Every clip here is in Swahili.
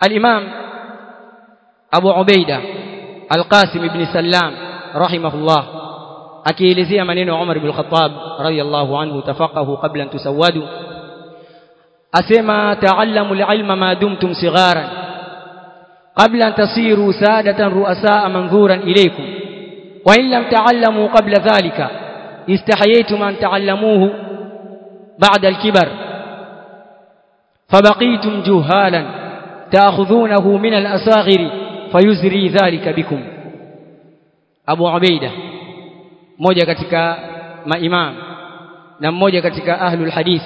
al-Imam Abu Ubaida Al-Qasim ibn Sallam rahimahullah akielezea maneno ya Umar ibn Khattab radiyallahu anhu tafaqahu qabla an tusawwadu asema ta'allamu al-ilma ma dumtum sigharan qabla an tasiru sadatan ru'asaa manzuran ilaykum wa in lam ta'allamu qabla dhalika istahayaytum an ta'allamuhu ba'da al-kibar فبقيتم جهالا تأخذونه من الأصاغر فيزري ذلك بكم Abu Ubaida mmoja katika maimam na mmoja katika ahlul hadith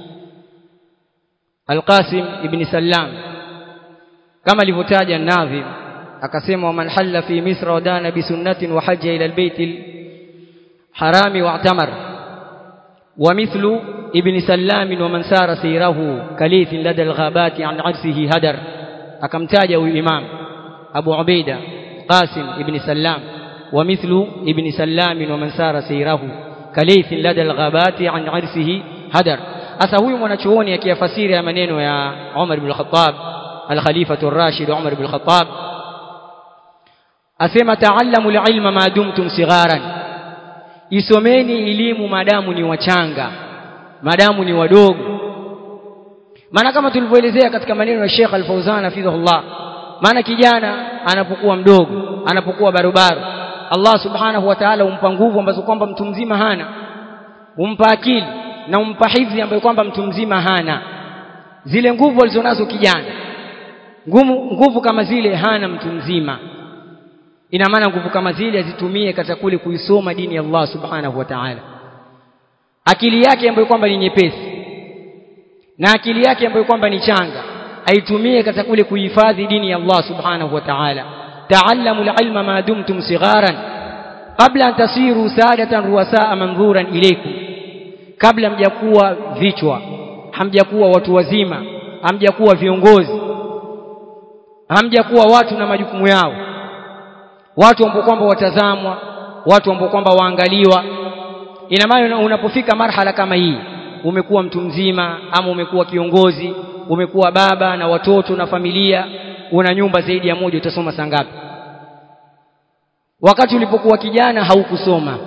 Al-Qasim ibn Sallam kama alivyotaja Nadhim akasema man halla fi Misra wa dana bi sunnatin wa hajja ila al-bayt al-harami wa i'tamar wa mithlu ibn Sallam wa man sara sirahu kalith lada al-ghabati an arsihi hadar akamtaja huyu imam Abu Ubaida Qasim ibn Sallam ومثل ابن سلام ومن سار سيره كليث لدى الغابات عن عرسه هدر asa huyu mwanachuoni akiyafasiri ya maneno ya Umar ibn al-Khattab al-Khalifatu ar-Rashid Umar ibn al-Khattab asema ta'allamu al-ilma ma dumtum sigharan isomeni elimu madamu ni wachanga madamu ni wadogo maana kama tulivyoelezea katika maneno ya Sheikh Al-Fauzan hafidhahullah maana kijana anapokuwa mdogo anapokuwa barobaro Allah subhanahu wa ta'ala humpa nguvu ambazo kwamba mtu mzima hana humpa akili na humpa hifdhi ambayo kwamba mtu mzima hana zile nguvu alizonazo kijana nguvu, nguvu kama zile hana mtu mzima ina maana nguvu kama zile azitumie katika kule kuisoma dini ya Allah subhanahu wa ta'ala akili yake ambayo kwamba ni nyepesi na akili yake ambayo kwamba ni changa aitumie katika kule kuhifadhi dini ya Allah subhanahu wa ta'ala تعلموا العلم ما دمتم صغارا قبل أن تصيروا سادة رؤساء منظورا إليكم kabla hamjakuwa vichwa hamjakuwa watu wazima hamjakuwa viongozi hamjakuwa watu na majukumu yao watu ambao kwamba watazamwa watu ambao kwamba waangaliwa ina maana unapofika marhala kama hii umekuwa mtu mzima ama umekuwa kiongozi umekuwa baba na watoto na familia una nyumba zaidi ya moja utasoma saa ngapi wakati ulipokuwa kijana haukusoma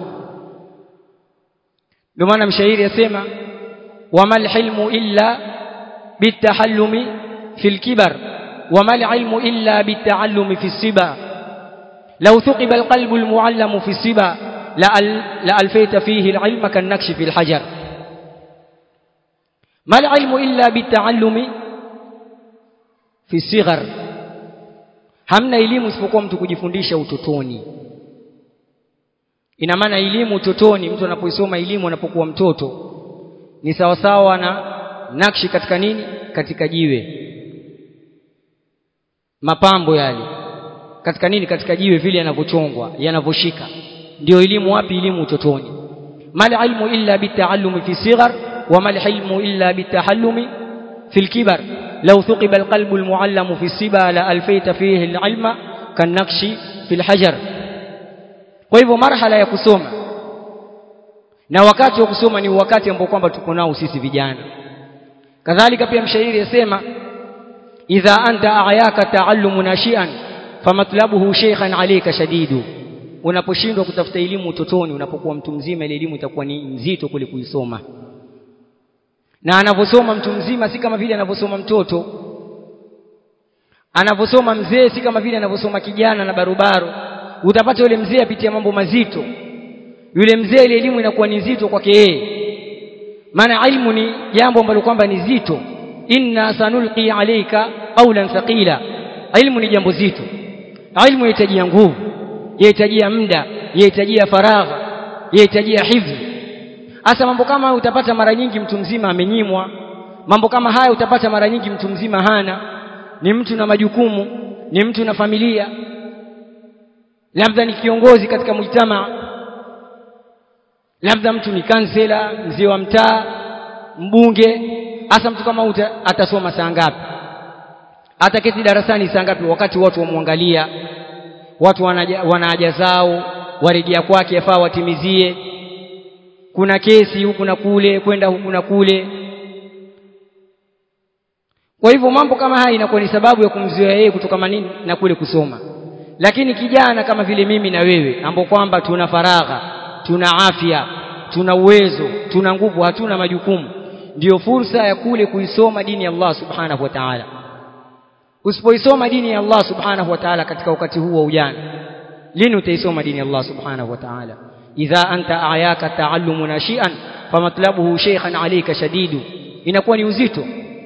ndio maana mshairi asema wamal hilmu illa bitahallumi fil kibar wamal ilmu illa bitaallumi fi siba law thuqiba alqalbu almuallamu fi siba la alfayta fihi alilma kanakshi fi alhajar mal ilmu illa bitaallumi fi sighar hamna elimu isipokuwa mtu kujifundisha utotoni ina maana elimu utotoni mtu anapoisoma elimu anapokuwa mtoto ni sawasawa na nakshi katika nini katika jiwe mapambo yale katika nini katika jiwe vile yanavyochongwa yanavyoshika ndio elimu wapi elimu utotoni mal ilmu illa bitaallumi fi sighar wa mal ilmu illa bitahallumi fi alkibar لو ثقب القلب المعلم في السبا لألفيت فيه العلم كالنقش في الحجر kwa hivyo marhala ya kusoma na wakati wa kusoma ni wakati ambao kwamba tuko nao sisi vijana kadhalika pia mshairi yasema idha anta ayaka taallumu nashian famatlabuhu shaykhan alayka shadidu unaposhindwa kutafuta elimu utotoni unapokuwa mtu mzima ile elimu itakuwa ni nzito kule kuisoma na anavyosoma mtu mzima si kama vile anavyosoma mtoto anavyosoma mzee si kama vile anavyosoma kijana na barobaro utapata yule mzee apitia mambo mazito yule mzee ile elimu inakuwa ni nzito kwake yeye maana ilmu ni jambo ambalo kwamba ni zito inna sanulqi alayka qawlan thaqila ilmu ni jambo zito ilmu yahitajia nguvu yahitajia muda yahitajia faragha yahitajia hifdhi hasa mambo kama utapata mara nyingi mtu mzima amenyimwa mambo kama haya utapata mara nyingi mtu mzima hana ni mtu na majukumu ni mtu na familia labda ni kiongozi katika mujtama labda mtu ni kansela mzee wa mtaa mbunge hasa mtu kama uta, atasoma saa ngapi ataketi darasani saa ngapi wakati watu wamwangalia watu wana haja zao warejea kwake yafaa watimizie kuna kesi huku na kule kwenda huku na kule kwa hivyo mambo kama haya inakuwa ni sababu ya kumzuia yeye kutoka nini na kule kusoma lakini kijana kama vile mimi na wewe ambao kwamba tuna faragha tuna afya tuna uwezo tuna nguvu hatuna majukumu ndiyo fursa ya kule kuisoma dini ya Allah subhanahu wa ta'ala usipoisoma dini ya Allah subhanahu wa ta'ala katika wakati huu wa ujana lini utaisoma dini ya Allah subhanahu wa ta'ala idha anta ayaka ta'allumu nashian famatlabuhu shaykhan alayka shadidu inakuwa ni uzito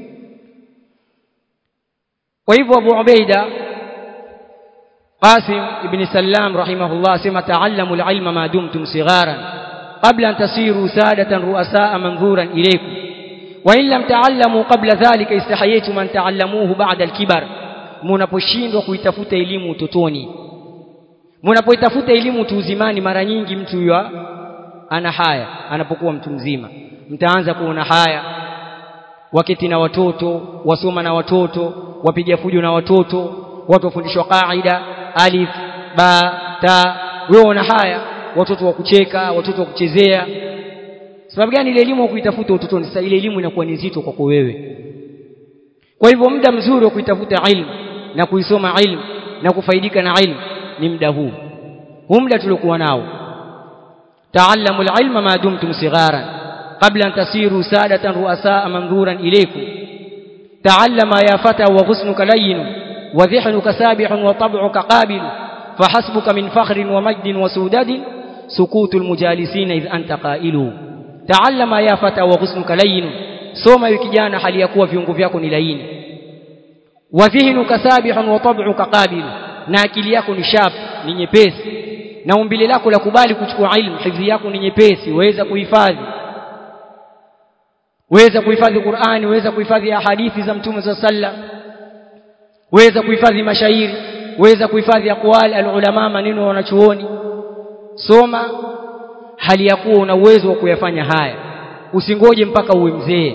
kwa hivyo Abu Ubaida Qasim ibn Sallam rahimahullah sema ta'allamu al-ilma ma dumtum sigharan qabla an tasiru sadatan ru'asaa manzuran ilaykum wa in lam ta'allamu qabla dhalika istahayaytum an ta'allamuhu ba'da al-kibar mnaposhindwa kuitafuta elimu utotoni mnapoitafuta elimu utu uzimani mara nyingi mtu huyo ana haya anapokuwa mtu mzima mtaanza kuona haya waketi na watoto wasoma na watoto wapiga fujo na watoto watu wafundishwa qaida alif ba ta wewe una haya watoto wa kucheka watoto wa kuchezea sababu gani ile elimu kuitafuta utotoni sasa ile elimu inakuwa ni nzito kwako wewe kwa hivyo muda mzuri wa kuitafuta ilmu na kuisoma ilmu na kufaidika na ilmu ni muda huu huu muda tuliokuwa nao taallamu alilma ma dumtum sigharan qabla an tasiru sadatan ru'asaa manzuran ilaykum taallama ya fata wa ghusnuka layyin wa dhihnuka sabihun wa tab'uka qabil فحسبك من فخر ومجد وسوداد سكوت المجالسين إذ أنت قائل تعلم يا فتى وغصنك لين soma hiyo kijana hali ya kuwa viungo vyako ni laini wa dhihnuka sabihun wa tab'uka qabil na akili yako ni sharp ni nyepesi na umbile lako la kubali kuchukua ilmu hifadhi yako ni nyepesi waweza kuhifadhi waweza kuhifadhi Qur'ani waweza kuhifadhi hadithi za Mtume صلى الله waweza kuhifadhi mashairi waweza kuhifadhi aqwal alulama maneno wanachuoni soma hali ya kuwa una uwezo wa kuyafanya haya usingoje mpaka uwe mzee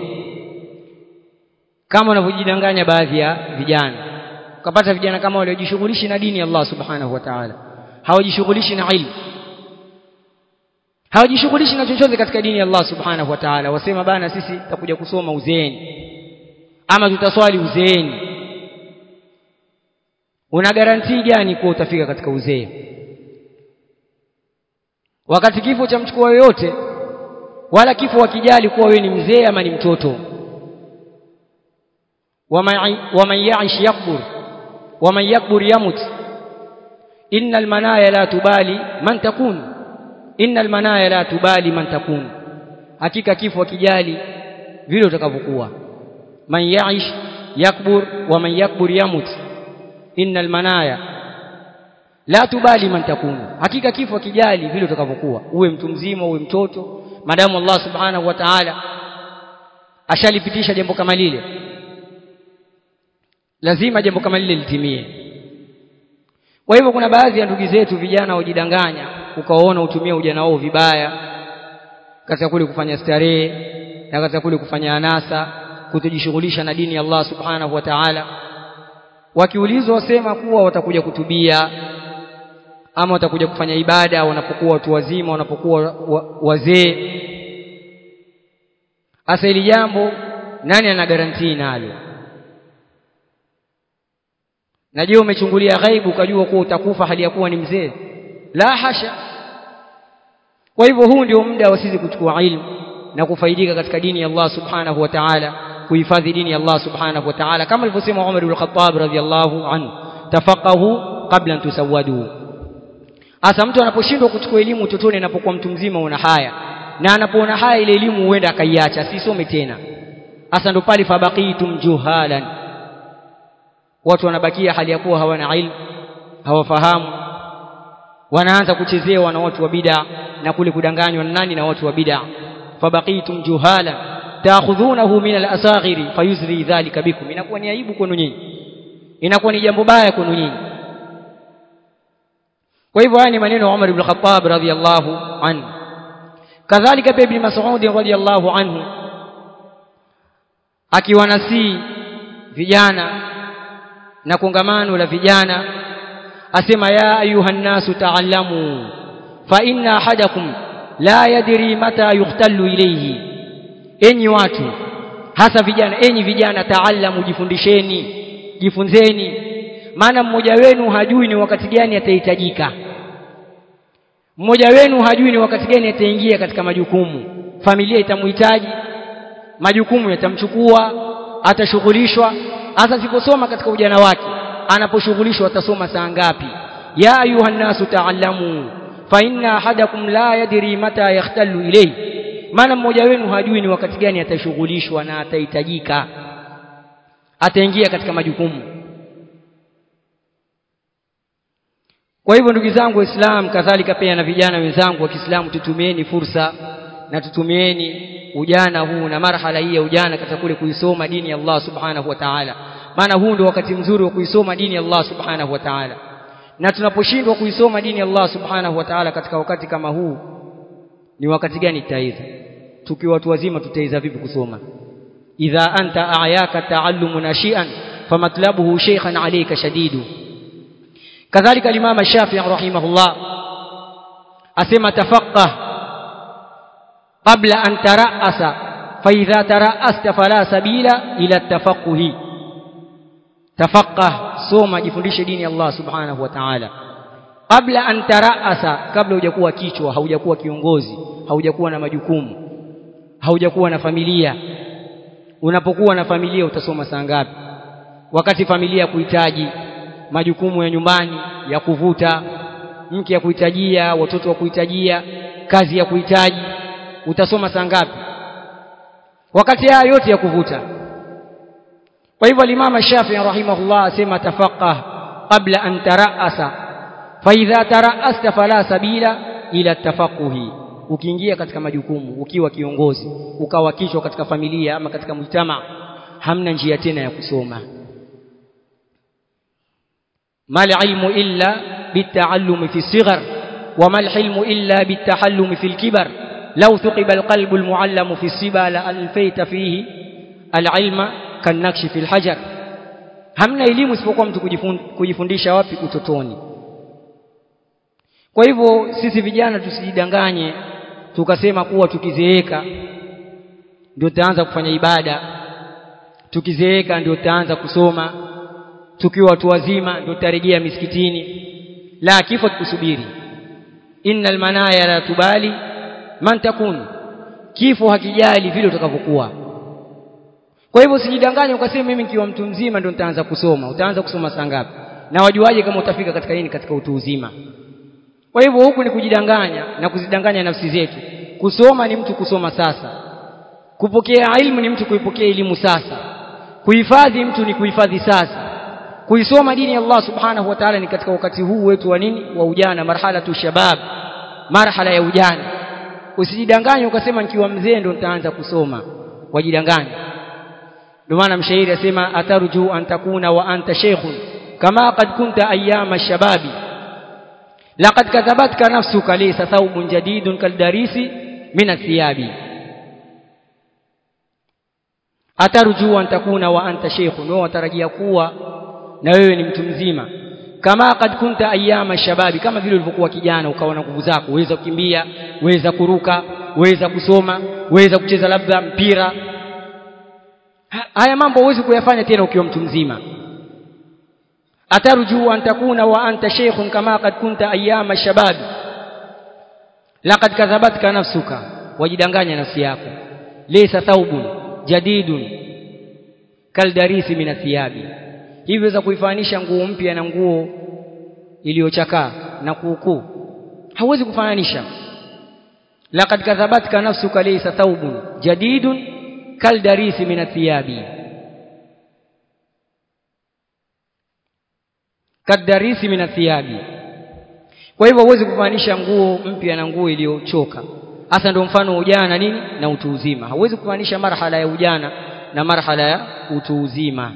kama wanavyojidanganya baadhi ya vijana ukapata vijana kama waliojishughulishi na dini ya Allah subhanahu wa ta'ala hawajishughulishi na ilmu hawajishughulishi na chochote katika dini ya Allah subhanahu wa ta'ala wasema bana sisi tutakuja kusoma uzeeni ama tutaswali uzeeni una garantii gani kuwa utafika katika uzee wakati kifo cha mchukua yoyote wala kifo wakijali kuwa wewe ni mzee ama ni mtoto waman yaish yakbur waman yakbur yamut innal manaya la tubali man takun innal manaya la tubali man takun hakika kifo wakijali vile utakavyokuwa man yaish yakbur waman yakbur yamut innal manaya la tubali man takun hakika kifo kijali vile utakavyokuwa uwe mtu mzima uwe mtoto madamu Allah subhanahu wa ta'ala ashalipitisha jambo kama lile lazima jambo kama lile litimie kwa hivyo kuna baadhi ya ndugu zetu vijana wajidanganya ukaona utumia ujana wao vibaya katika kule kufanya starehe na katika kule kufanya anasa kutojishughulisha na dini ya Allah subhanahu wa ta'ala wakiulizwa wasema kuwa watakuja kutubia ama watakuja kufanya ibada wanapokuwa watu wazima wanapokuwa wazee hasa hili jambo nani ana garantii nalo najua umechungulia ghaibu ukajua kuwa utakufa hali ya kuwa ni mzee la hasha kwa hivyo huu ndio muda wa sisi kuchukua ilmu na kufaidika katika dini ya Allah subhanahu wa ta'ala kuhifadhi dini ya Allah subhanahu wa ta'ala kama alivyosema Umar ibn Khattab radhiyallahu anhu tafaqahu qabla an tusawwadu Asa mtu anaposhindwa kuchukua elimu utotoni anapokuwa mtu mzima una haya na anapoona haya ile elimu huenda akaiacha sisome tena hasa ndo pale fabaqitum juhalan watu wanabakia hali ya kuwa hawana ilmu hawafahamu wanaanza kuchezewa na watu wa bid'a na kule kudanganywa na nani na watu wa bid'a fabaqitum juhalan taakhudhunahu min al-asaghiri fayuzri dhalika bikum inakuwa ni aibu kwenu nyinyi inakuwa ni jambo baya kwenu nyinyi kwa hivyo haya ni maneno ya Umar ibn Khattab radhiyallahu anhu kadhalika pia ibn Mas'ud radhiyallahu anhu akiwanasii vijana na kongamano la vijana asema ya ayuhan nasu ta'allamu fa inna ahadakum la yadri mata yuhtallu ilayhi enyi watu hasa vijana enyi vijana taalamu jifundisheni jifunzeni maana mmoja wenu hajui ni wakati gani atahitajika mmoja wenu hajui ni wakati gani ataingia katika majukumu familia itamhitaji majukumu yatamchukua atashughulishwa hasa siposoma katika ujana wake anaposhughulishwa atasoma saa ngapi ya ayuha nasu taallamu fa inna ahadakum la yadri mata yahtalu ilayhi maana mmoja wenu hajui ni wakati gani atashughulishwa na atahitajika ataingia katika majukumu kwa hivyo ndugu zangu waislamu kadhalika pia na vijana wenzangu wa Kiislamu tutumieni fursa na tutumieni ujana huu na marhala hii ya ujana katika kule kuisoma dini ya Allah subhanahu wa ta'ala maana huu ndio wakati mzuri wa kuisoma dini ya Allah subhanahu wa ta'ala na tunaposhindwa kuisoma dini ya Allah subhanahu wa ta'ala katika wakati kama huu ni wakati gani tutaiza tukiwa watu wazima tutaiza vipi kusoma idha anta ayaka taallumu nashian famatlabuhu shaykhan alayka shadidu kadhalika limama shafi'i rahimahullah asema tafaqqah qabla an tara'asa fa idha tara'asta fala sabila ila tafaqquhi tafaqqah soma jifundishe dini ya Allah subhanahu wa ta'ala kabla an taraasa kabla hujakuwa kichwa haujakuwa kiongozi haujakuwa na majukumu haujakuwa na familia unapokuwa na familia utasoma saa ngapi wakati familia kuhitaji majukumu ya nyumbani ya kuvuta mke ya kuhitajia watoto wa kuhitajia kazi ya kuhitaji utasoma saa ngapi wakati haya yote ya kuvuta kwa hivyo Imam Shafi'i rahimahullah asema tafaqah qabla an taraasa fa idha taraasta fala sabila ila tafaquhi ukiingia katika majukumu ukiwa kiongozi ukawa kichwa katika familia ama katika mujtama hamna njia tena ya kusoma mal ilmu illa bitaallum fi sighar wa mal hilmu illa bitahallum fi alkibar law thuqiba alqalbu almuallam fi siba la alfayta fihi alilma kanakshi fil hajar hamna elimu isipokuwa mtu kujifundisha wapi utotoni kwa hivyo sisi vijana tusijidanganye tukasema kuwa tukizeeka ndio tutaanza kufanya ibada tukizeeka ndio tutaanza kusoma tukiwa watu wazima ndio tutarejea misikitini la kifo kusubiri innal manaya la tubali man takun kifo hakijali vile utakavyokuwa kwa hivyo usijidanganye ukasema mimi nikiwa mtu mzima ndio nitaanza kusoma utaanza kusoma saa ngapi na wajuaje kama utafika katika nini katika utu uzima kwa hivyo huku ni kujidanganya na kuzidanganya nafsi zetu kusoma ni mtu kusoma sasa kupokea ilmu ni mtu kuipokea elimu sasa kuhifadhi mtu ni kuhifadhi sasa kuisoma dini ya Allah subhanahu wa ta'ala ni katika wakati huu wetu wa nini wa ujana marhala tu shabab marhala ya ujana usijidanganye ukasema nikiwa mzee ndo nitaanza kusoma wajidanganya ndio maana mshairi asema atarju an takuna wa anta shaykhun kama qad kunta ayyama shababi laqad kadhabatka nafsuka laysa thawbun jadidun kaldarisi min athiyabi atarju an takuna wa anta shaykhun wewe watarajia kuwa na wewe ni mtu mzima kama qad kunta ayyama shababi kama vile ulivyokuwa kijana ukawa na nguvu zako uweza kukimbia uweza kuruka uweza kusoma uweza kucheza labda mpira haya mambo huwezi kuyafanya tena ukiwa mtu mzima atarju an takuna wa anta shaykhun kama qad kunta ayyama shababi laqad kadhabatka nafsuka wajidanganya nafsi yako laysa thawbun jadidun kaldarisi min athiyabi hivyo za kuifanisha nguo mpya na nguo iliyochakaa na kuukuu hauwezi kufananisha laqad kadhabatka nafsuka laysa thawbun jadidun kaldarisi min athiyabi kadarisi min athiyabi kwa hivyo huwezi kufananisha nguo mpya na nguo iliyochoka hasa ndio mfano wa ujana nini na utu uzima hauwezi kufananisha marhala ya ujana na marhala ya utu uzima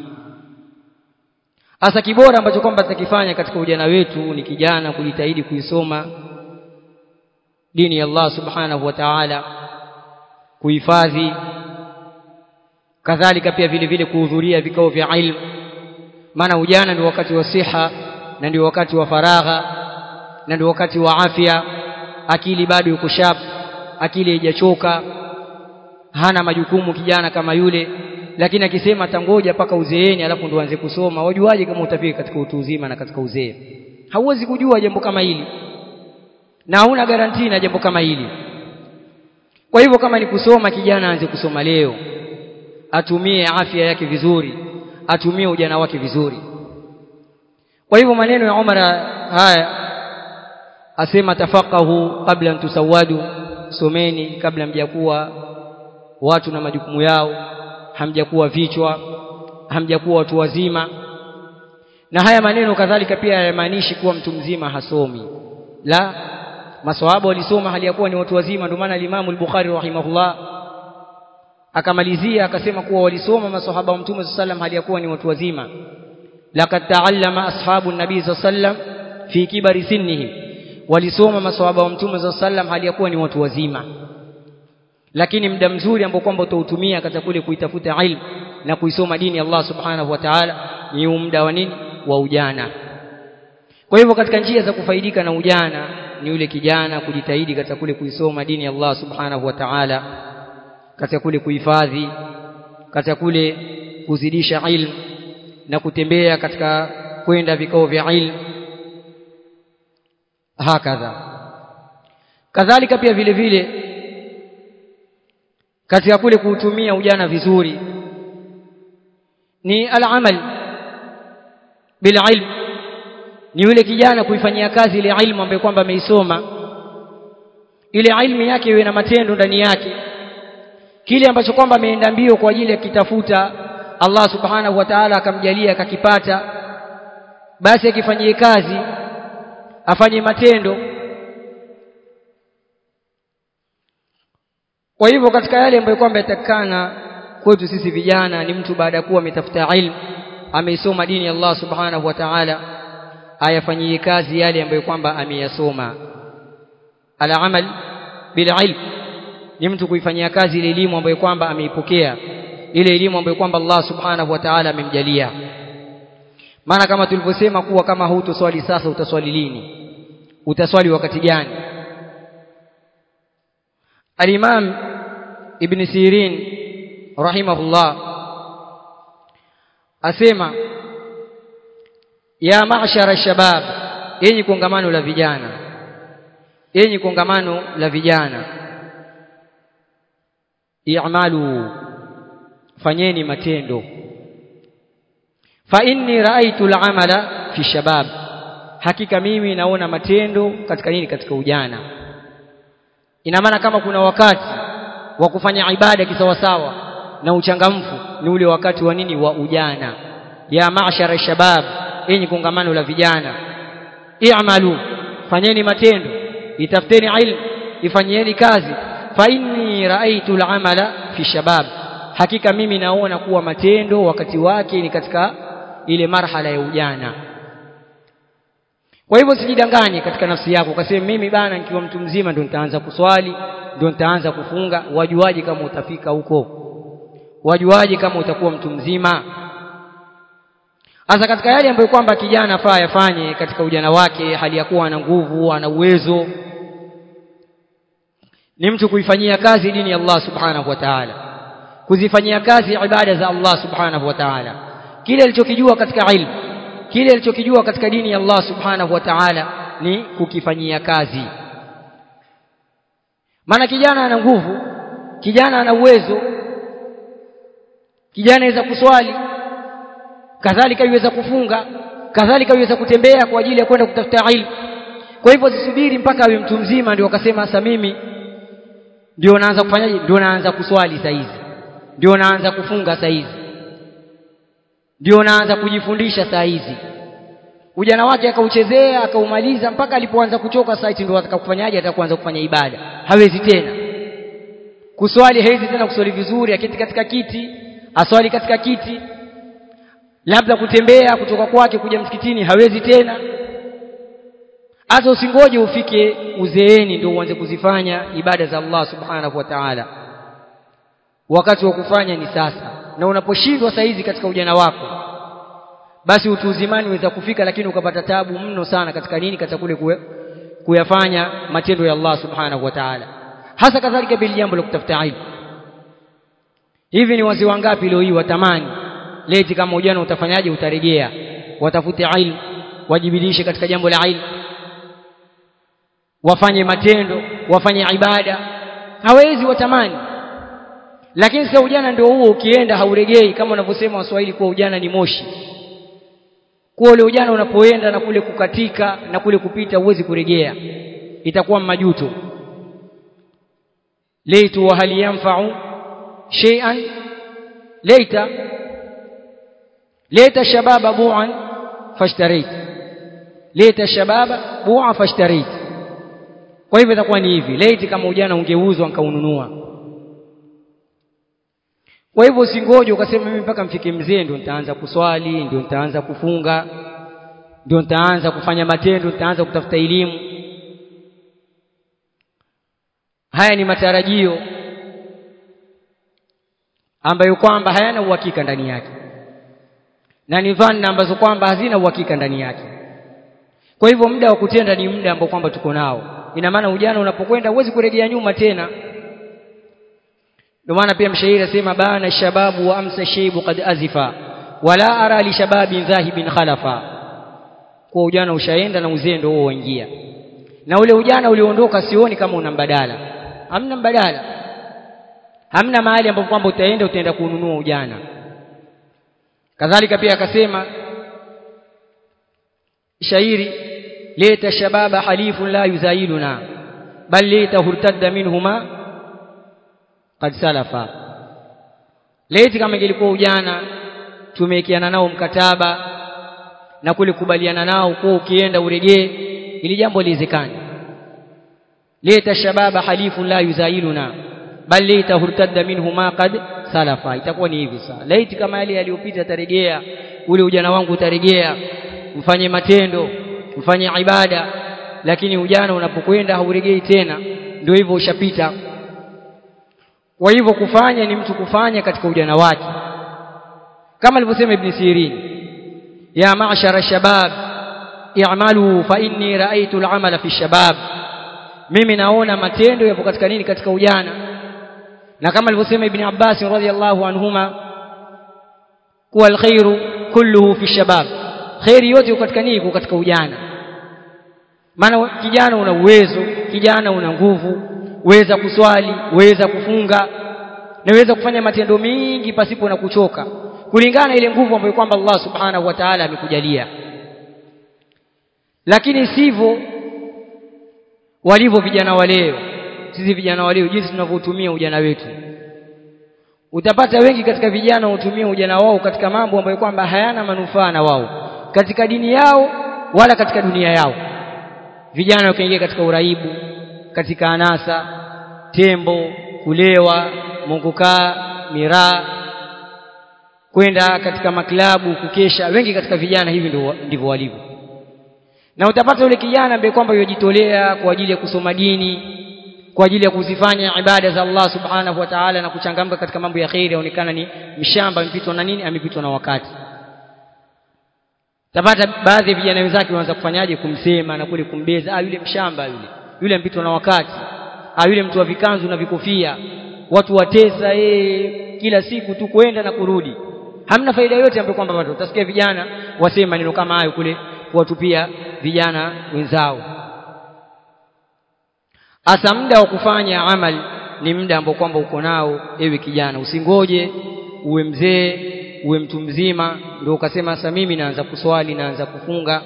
hasa kibora ambacho kwamba tutakifanya katika ujana wetu ni kijana kujitahidi kuisoma dini ya Allah subhanahu wa ta'ala kuhifadhi kadhalika pia vile vile kuhudhuria vikao vya ilmu maana ujana ndio wakati wa siha na ndio wakati wa faragha na ndio wakati wa afya akili bado yuko sharp akili haijachoka hana majukumu kijana kama yule lakini akisema tangoja mpaka uzeeni alafu ndo anze kusoma wajuaje kama utafika katika utu uzima na katika uzee hauwezi kujua jambo kama hili na hauna garantii na jambo kama hili kwa hivyo kama ni kusoma kijana aanze kusoma leo atumie afya yake vizuri atumie ujana wake vizuri kwa hivyo maneno ya Umar haya asema tafaqahu kabla tusawadu someni kabla mjakuwa watu na majukumu yao hamjakuwa vichwa hamjakuwa watu wazima na haya maneno kadhalika pia hayamaanishi kuwa mtu mzima hasomi la maswahaba walisoma hali ya kuwa ni watu wazima ndio maana Imam al-Bukhari rahimahullah akamalizia akasema kuwa walisoma maswahaba wa Mtume sallam hali ya kuwa ni watu wazima laqad ta'allama ashabu nabii sallam fi kibari sinnihim walisoma maswahaba wa Mtume sallam hali ya kuwa ni watu wazima lakini muda mzuri ambao kwamba utautumia katika kule kuitafuta ilmu na kuisoma dini ya Allah subhanahu wa ta'ala ni muda wa nini wa ujana kwa hivyo katika njia za kufaidika na ujana ni yule kijana kujitahidi katika kule kuisoma dini ya Allah subhanahu wa ta'ala katika kule kuhifadhi katika kule kuzidisha ilmu na kutembea katika kwenda vikao vya ilmu hakadha kadhalika pia vile vile katika kule kuutumia ujana vizuri ni al-amal bil ilm ni yule kijana kuifanyia kazi ile ilmu ambayo kwamba ameisoma ile ilmu yake iwe na matendo ndani yake kile ambacho kwamba ameenda mbio kwa ajili ya kitafuta Allah subhanahu wa ta'ala akamjalia akakipata basi akifanyie kazi afanye matendo kwa hivyo katika yale ambayo kwamba yatakana kwetu sisi vijana ni mtu baada ya kuwa ametafuta ilmu ameisoma dini ya Allah subhanahu wa ta'ala ayafanyie kazi yale ambayo kwamba ameyasoma al-amal bil ilm ni mtu kuifanyia kazi ile elimu ambayo kwamba ameipokea ile elimu ambayo kwamba Allah subhanahu wa ta'ala amemjalia maana kama tulivyosema kuwa kama hutoswali sasa utaswali lini utaswali wakati gani al-imam ibn sirin rahimahullah asema ya ma'shara shabab yenye kongamano la vijana yenye kongamano la vijana i'malu fanyeni matendo fa inni ra'aytu al'amala fi shabab hakika mimi naona matendo katika nini katika ujana ina maana kama kuna wakati wa kufanya ibada kisawasawa na uchangamfu ni ule wakati wa nini wa ujana ya ma'shara shabab yenye kongamano la vijana i'malu fanyeni matendo itafuteni ilmu ifanyieni kazi fa inni ra'aytu al'amala fi shabab hakika mimi naona kuwa matendo wakati wake ni katika ile marhala ya ujana kwa hivyo sijidanganye katika nafsi yako ukasema mimi bana nikiwa mtu mzima ndio nitaanza kuswali ndio nitaanza kufunga wajuaje kama utafika huko wajuaje kama utakuwa mtu mzima hasa katika yale ambayo kwamba kijana afaa yafanye katika ujana wake hali ya kuwa ana nguvu ana uwezo ni mtu kuifanyia kazi dini ya Allah subhanahu wa ta'ala kuzifanyia kazi ibada za Allah subhanahu wa ta'ala kile alichokijua katika ilmu kile alichokijua katika dini ya Allah subhanahu wa ta'ala ni kukifanyia kazi maana kijana ana nguvu kijana ana uwezo kijana aweza kuswali kadhalika yuweza kufunga kadhalika yuweza kutembea kwa ajili ya kwenda kutafuta ilmu kwa hivyo zisubiri mpaka awe mtu mzima ndio akasema sasa mimi ndio naanza kufanyaje ndio naanza kuswali saa hizi ndio naanza kufunga saa hizi ndio naanza kujifundisha saa hizi ujana wake akauchezea akaumaliza mpaka alipoanza kuchoka site ndio atakakufanyaje atakuanza kufanya ibada hawezi tena kuswali hawezi tena kuswali vizuri akiti katika kiti aswali katika kiti labda kutembea kutoka kwake kuja msikitini hawezi tena hata usingoje ufike uzeeni ndio uanze kuzifanya ibada za Allah subhanahu wa ta'ala wakati wa kufanya ni sasa na unaposhindwa saizi katika ujana wako basi utu uzimani uweza kufika lakini ukapata tabu mno sana katika nini katika kule kue, kuyafanya matendo ya Allah subhanahu wa ta'ala hasa kadhalika bila jambo la kutafuta ilmu hivi ni wazee wangapi leo hii watamani leti kama ujana utafanyaje utarejea watafute ilmu wajibidiishe katika jambo la ilmu wafanye matendo wafanye ibada hawezi watamani lakini sasa ujana ndio huo ukienda hauregei kama wanavyosema waswahili kuwa ujana ni moshi kuwa ule ujana unapoenda na kule kukatika na kule kupita huwezi kuregea itakuwa majuto leitu wa hal yanfa'u shay'an leita leita shababa bu'an fashtarit leita shababa bu'a fashtarit kwa hivyo itakuwa ni hivi leiti kama ujana ungeuzwa nikaununua kwa hivyo usingoje ukasema mimi mpaka mfike mzee ndio nitaanza kuswali ndio nitaanza kufunga ndio nitaanza kufanya matendo nitaanza kutafuta elimu haya ni matarajio ambayo kwamba hayana uhakika ndani yake na ni dhanna ambazo kwamba hazina uhakika ndani yake kwa hivyo muda wa kutenda ni muda ambao kwamba tuko nao ina maana ujana unapokwenda huwezi kurejea nyuma tena ndio maana pia mshairi asema bana shababu wa amsa shaybu qad azifa wala ara li shababin dhahibin khalafa kwa ujana ushaenda na uzee ndio huo waingia na ule ujana ulioondoka sioni kama una mbadala hamna mbadala hamna mahali ambapo kwamba utaenda utaenda kununua ujana kadhalika pia akasema shairi leta shababa halifun la yuzailuna bal leta hurtadda minhuma qad salafa leti kama ingelikuwa ujana tumewekeana nao mkataba na kule kubaliana nao kwa ukienda uregee ili jambo liwezekane leta shababa halifun la yuzailuna bal leta hurtadda minhuma qad salafa itakuwa ni hivi sasa laiti kama yale yaliyopita tarejea ule ujana wangu utarejea mfanye matendo mfanye ibada lakini ujana unapokwenda hauregei tena ndio hivyo ushapita kwa hivyo kufanya ni mtu kufanya katika ujana wake kama alivyosema ibn Sirin ya ma'shara shabab i'malu fa inni ra'aytu al'amala fi shabab mimi naona matendo yapo katika nini katika ujana na kama alivyosema ibn Abbas radhiyallahu anhuma kuwa alkhairu kulluhu fi shabab khairi yote katika nini katika ujana maana kijana una uwezo kijana una nguvu weza kuswali weza kufunga na weza kufanya matendo mengi pasipo na kuchoka kulingana ile nguvu ambayo kwamba Allah subhanahu wa ta'ala amekujalia lakini sivyo walivyo vijana wa leo sisi vijana wa leo jinsi tunavyotumia ujana wetu utapata wengi katika vijana hutumia ujana wao katika mambo ambayo kwamba hayana manufaa na wao katika dini yao wala katika dunia yao vijana wakaingia katika uraibu katika anasa tembo kulewa mungukaa miraa kwenda katika maklabu kukesha wengi katika vijana hivi ndivyo walivyo na utapata yule kijana ambaye kwamba yojitolea kwa ajili ya kusoma dini kwa ajili ya kuzifanya ibada za Allah subhanahu wa ta'ala na kuchangamka katika mambo ya khairi aonekana ni mshamba amepitwa na nini amepitwa na wakati tapata baadhi ya vijana wenzake wanaanza kufanyaje kumsema na kule kumbeza ah yule mshamba yule yule mpitwa na wakati ah yule mtu wa vikanzu na vikofia watu watesa eh kila siku tu kwenda na kurudi hamna faida yote ambayo kwamba watu utasikia vijana wasema maneno kama hayo kule kuwatupia vijana wenzao asa muda wa kufanya amali ni muda ambao kwamba uko nao ewe kijana usingoje uwe mzee uwe mtu mzima ndio ukasema sasa mimi naanza kuswali naanza kufunga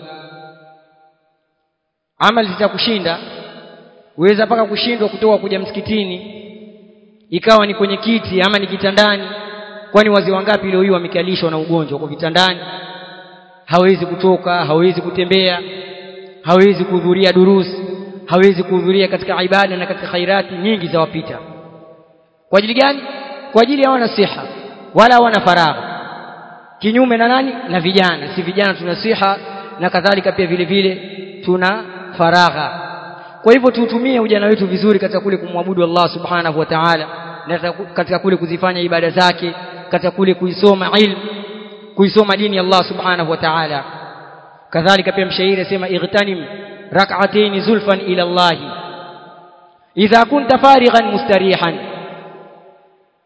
amali zitakushinda uweza mpaka kushindwa kutoka kuja msikitini ikawa ni kwenye kiti ama ni kitandani kwani wazee wangapi leo hii wamekalishwa na ugonjwa kwa vitandani hawezi kutoka hawezi kutembea hawezi kuhudhuria durusi hawezi kuhudhuria katika ibada na katika khairati nyingi za wapita kwa ajili gani kwa ajili ya wana siha wala wana faragha kinyume na nani na vijana si vijana tuna siha na kadhalika pia vile vile tuna faragha kwa hivyo tuutumie ujana wetu vizuri katika kule kumwabudu Allah subhanahu wa ta'ala na katika kule kuzifanya ibada zake katika kule kuisoma ilmu kuisoma dini ya Allah subhanahu wa ta'ala kadhalika pia mshairi asema igtanim rak'atayn zulfan ila Allah idha kunta farighan mustarihan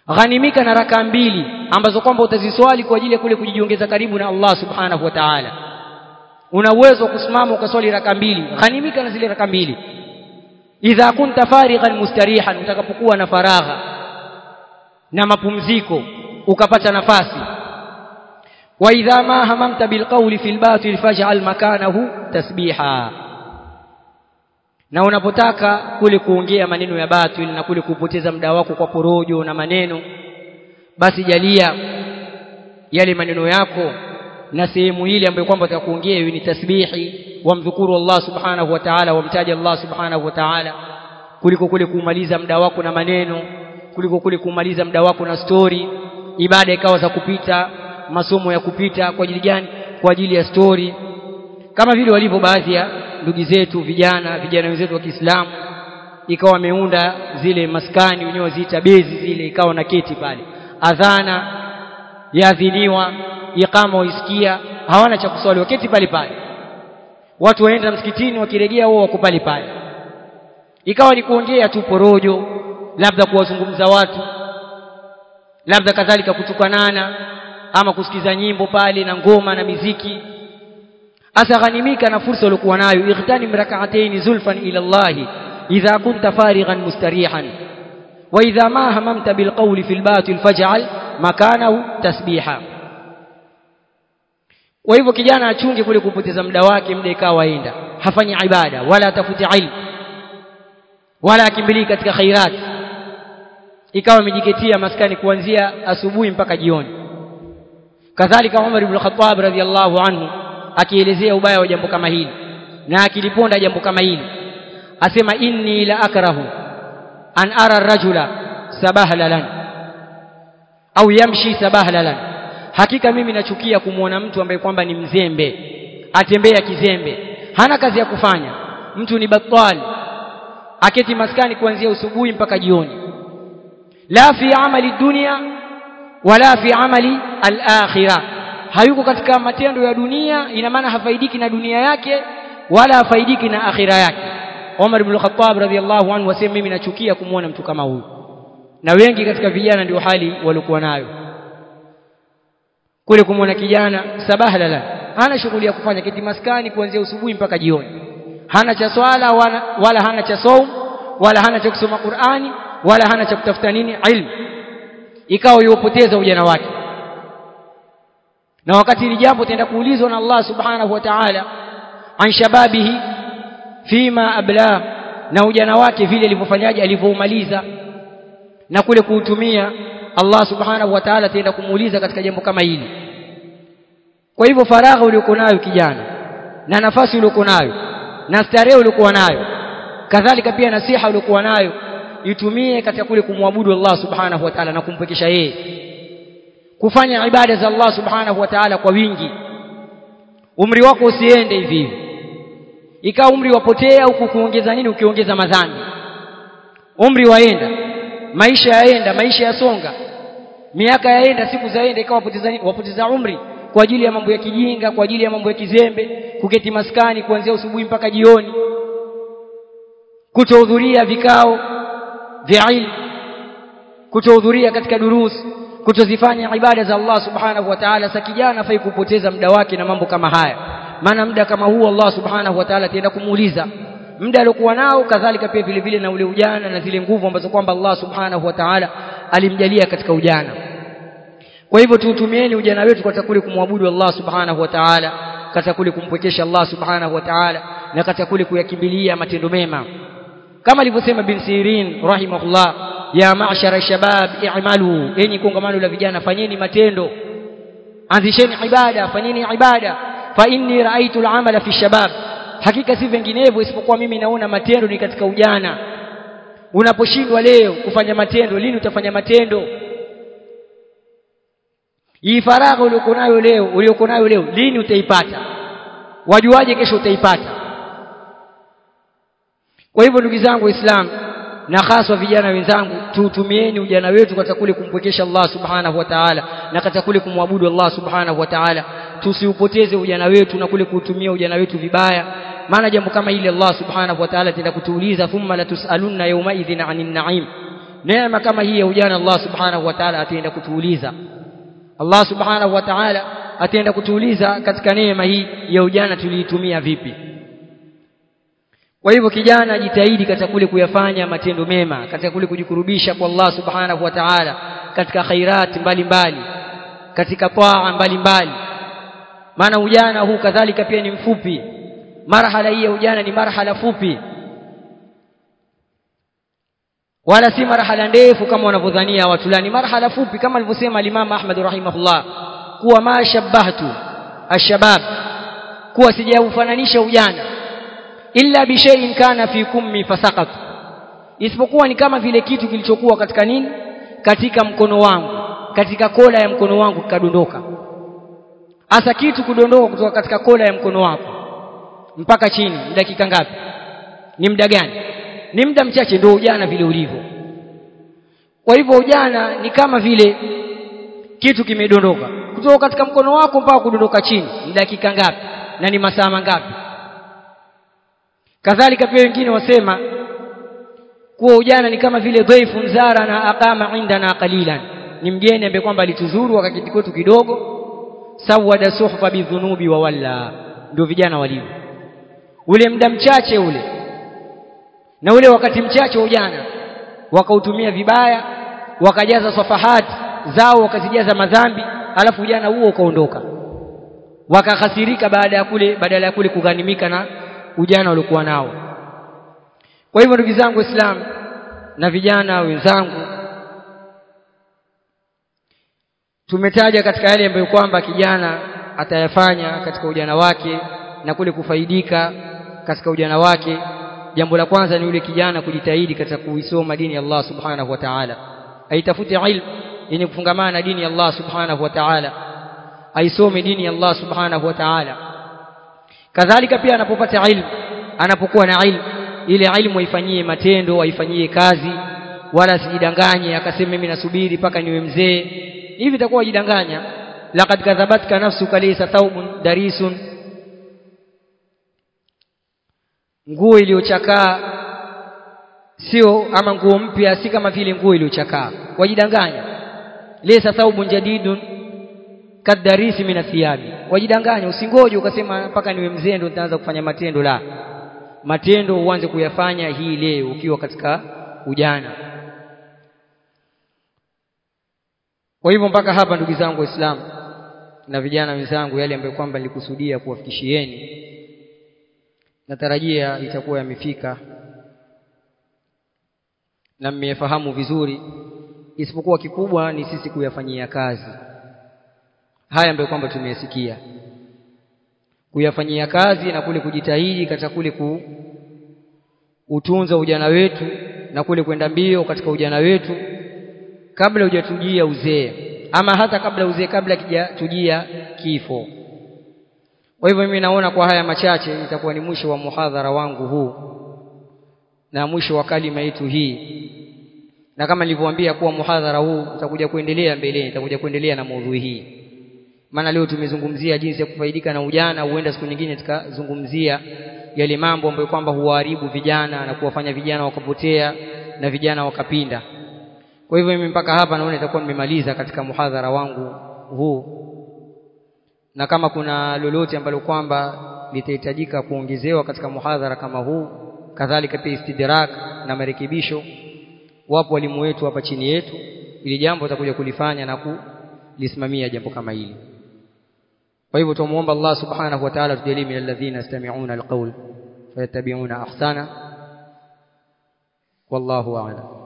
ghanimika na raka mbili ambazo kwamba utaziswali kwa ajili ya kule kujiongeza karibu na Allah subhanahu wa ta'ala una uwezo wa kusimama ukaswali raka mbili ghanimika na zile raka mbili idha kunta farighan mustarihan utakapokuwa na faragha na mapumziko ukapata nafasi wa idha ma hamamta bilqawli fil batil faj'al makanahu tasbiha na unapotaka kule kuongea maneno ya batil na kule kupoteza muda wako kwa porojo na maneno basi jalia yale maneno yako na sehemu ile ambayo kwamba utakuongea iwe ni tasbihi wamdhukuru Allah subhanahu wa ta'ala wamtaja Allah subhanahu wa ta'ala kuliko kule kumaliza muda wako na maneno kuliko kule kumaliza muda wako na story ibada ikawa za kupita masomo ya kupita kwa ajili gani kwa ajili ya story kama vile walivyo baadhi ya ndugu zetu vijana vijana wenzetu wa Kiislamu ikawa wameunda zile maskani wenyewe waziita bezi zile ikawa na keti pale adhana yaadhiniwa iqama waisikia hawana cha kuswali waketi pale pale watu waenda msikitini wakirejea wao wako pale pale ikawa ni kuongea tu porojo labda kuwazungumza watu labda kadhalika kutukanana ama kusikiza nyimbo pale na ngoma na miziki asa ghanimika na fursa uliokuwa nayo ightani rak'atayn zulfan ila Allah idha kunta farighan mustarihan wa idha ma hamamta bilqawli fil batil faj'al makanahu tasbiha kwa hivyo kijana achunge kule kupoteza muda wake muda ikawa waenda hafanyi ibada wala atafuti ilmu wala akimbilii katika khairat ikawa amejiketia maskani kuanzia asubuhi mpaka jioni kadhalika Umar ibn Khattab radhiallahu anhu akielezea ubaya wa jambo kama hili na akiliponda jambo kama hili asema inni la akrahu an ara rajula sabahlan au yamshi sabahlan hakika mimi nachukia kumwona mtu ambaye kwamba ni mzembe atembea kizembe hana kazi ya kufanya mtu ni batali aketi maskani kuanzia usubuhi mpaka jioni la fi amali dunia wala fi amali al-akhirah hayuko katika matendo ya dunia ina maana hafaidiki na dunia yake wala hafaidiki na akhira yake Umar ibn Khattab radhiyallahu anhu wasema mimi nachukia kumwona mtu kama huyu na wengi katika vijana ndio hali walikuwa nayo kule kumwona kijana sabahla la hana shughuli ya kufanya kiti maskani kuanzia usubuhi mpaka jioni hana cha swala wala, wala hana cha saum wala hana cha kusoma Qur'ani wala hana cha kutafuta nini ilmu ikawa yopoteza ujana wake na wakati hili jambo tenda kuulizwa na Allah subhanahu wa ta'ala an shababihi fima abla na ujana wake vile alivyofanyaje alivyoumaliza na kule kuutumia Allah subhanahu wa ta'ala tenda kumuuliza katika jambo kama hili kwa hivyo faragha uliokuwa nayo kijana na nafasi uliokuwa nayo na starehe uliokuwa nayo kadhalika pia nasiha uliokuwa nayo itumie katika kule kumwabudu Allah subhanahu wa ta'ala na kumpekesha yeye kufanya ibada za Allah subhanahu wa ta'ala kwa wingi umri wako usiende hivi hivi ikawa umri wapotea huku kuongeza nini ukiongeza madhambi umri waenda maisha yaenda maisha yasonga miaka yaenda siku zaenda ikawa wapoteza wapoteza umri kwa ajili ya mambo ya kijinga kwa ajili ya mambo ya kizembe kuketi maskani kuanzia usubuhi mpaka jioni kutohudhuria vikao vya ilmu kutohudhuria katika durusi kutozifanya ibada za Allah subhanahu wa ta'ala sa kijana fai kupoteza muda wake na mambo kama haya maana muda kama huu Allah subhanahu wa ta'ala ataenda kumuuliza muda aliokuwa nao kadhalika pia vile vile na ule ujana na zile nguvu ambazo kwamba Allah subhanahu wa ta'ala alimjalia katika ujana kwa hivyo tuutumieni ujana wetu katika kule kumwabudu Allah subhanahu wa ta'ala katika kule kumpwekesha Allah subhanahu wa ta'ala na katika kule kuyakimbilia matendo mema kama alivyosema bin Sirin rahimahullah ya ma'shara shabab i'malu enyi kongamano la vijana fanyeni matendo anzisheni ibada fanyeni ibada fa inni ra'aytu al-amala fi shabab hakika si vinginevyo isipokuwa mimi naona matendo ni katika ujana unaposhindwa leo kufanya matendo lini utafanya matendo hii faragha uliokuwa nayo leo uliokuwa nayo leo lini utaipata wajuaje kesho utaipata kwa hivyo ndugu zangu waislamu na haswa vijana wenzangu tuutumieni ujana wetu katika kule kumpwekesha Allah subhanahu wa ta'ala na katika kule kumwabudu Allah subhanahu wa ta'ala tusiupoteze ujana wetu na kule kuutumia ujana wetu vibaya maana jambo kama hili Allah subhanahu wa ta'ala tenda kutuuliza thumma latusalunna yawma idhin 'anil na'im neema kama hii ya ujana Allah subhanahu wa ta'ala ataenda kutuuliza Allah subhanahu wa ta'ala ataenda kutuuliza katika neema hii ya ujana tuliitumia vipi kwa hivyo kijana jitahidi katika kule kuyafanya matendo mema katika kule kujikurubisha kwa Allah subhanahu wa ta'ala katika khairat mbalimbali katika taa mbalimbali maana ujana huu kadhalika pia ni mfupi marhala hii ya ujana ni marhala fupi wala si marhala ndefu kama wanavyodhania watu la ni marhala fupi kama alivyosema al-Imam Ahmad rahimahullah kuwa ma shabbahtu ashabab kuwa sijaufananisha ujana illa bi shay'in kana fi kummi fasaqat isipokuwa ni kama vile kitu kilichokuwa katika nini katika mkono wangu katika kola ya mkono wangu kikadondoka hasa kitu kudondoka kutoka katika kola ya mkono wako mpaka chini ni dakika ngapi ni muda gani ni muda mchache ndio ujana vile ulivyo kwa hivyo ujana ni kama vile kitu kimedondoka kutoka katika mkono wako mpaka kudondoka chini ni dakika ngapi na ni masaa mangapi kadhalika pia wengine wasema kuwa ujana ni kama vile dhaifu mzara na aqama indana qalilan ni mgeni ambaye kwamba alituzuru akakiti kwetu kidogo sawada suhfa bidhunubi wa walla ndio vijana walivyo ule muda mchache ule na ule wakati mchache wa ujana wakautumia vibaya wakajaza safahati zao wakazijaza madhambi alafu ujana huo ukaondoka wakahasirika baada ya kule badala ya kule kughanimika na ujana waliokuwa nao kwa hivyo ndugu zangu waislamu na vijana wenzangu tumetaja katika yale ambayo kwamba kijana atayafanya katika ujana wake na kule kufaidika katika ujana wake jambo la kwanza ni yule kijana kujitahidi katika kuisoma dini ya Allah subhanahu wa ta'ala aitafute ilmu yenye kufungamana na dini ya Allah subhanahu wa ta'ala aisome dini ya Allah subhanahu wa ta'ala kadhalika pia anapopata ilmu anapokuwa na ilmu ile ilmu aifanyie matendo aifanyie kazi wala sijidanganye akasema mimi nasubiri mpaka niwe mzee hivi itakuwa jidanganya laqad kadhabatka nafsuka laysa thawbun darisun nguo iliyochakaa sio ama nguo mpya si kama vile nguo iliyochakaa wajidanganya laysa thawbun jadidun kadarisi min athiyabi wajidanganya usingoje ukasema mpaka niwe mzee ndo nitaanza kufanya matendo la matendo uanze kuyafanya hii leo ukiwa katika ujana kwa hivyo mpaka hapa ndugu zangu waislamu na vijana wenzangu yale ambayo kwamba nilikusudia kuwafikishieni natarajia itakuwa yamefika na mmefahamu vizuri isipokuwa kikubwa ni sisi kuyafanyia kazi haya ambayo kwamba tumeyasikia kuyafanyia kazi na kule kujitahidi katika kule ku utunza ujana wetu na kule kwenda mbio katika ujana wetu kabla hujatujia uzee ama hata kabla uzee kabla kijatujia kifo kwa hivyo mimi naona kwa haya machache itakuwa ni mwisho wa muhadhara wangu huu na mwisho wa kalima yetu hii na kama nilivyowaambia kuwa muhadhara huu utakuja kuendelea mbeleni itakuja kuendelea na maudhui hii maana leo tumezungumzia jinsi ya kufaidika na ujana huenda siku nyingine tukazungumzia yale mambo ambayo kwamba huwaharibu vijana na kuwafanya vijana wakapotea na vijana wakapinda kwa hivyo mimi mpaka hapa naona itakuwa nimemaliza katika muhadhara wangu huu na kama kuna lolote ambalo kwamba litahitajika kuongezewa katika muhadhara kama huu kadhalika pia istidrak na marekebisho wapo walimu wetu hapa chini yetu ili jambo atakuja kulifanya na kulisimamia jambo kama hili kwa hivyo tumuomba Allah subhanahu wa ta'ala tujalie min alladhina yastami'una alqawl fayattabi'una ahsana wallahu a'lam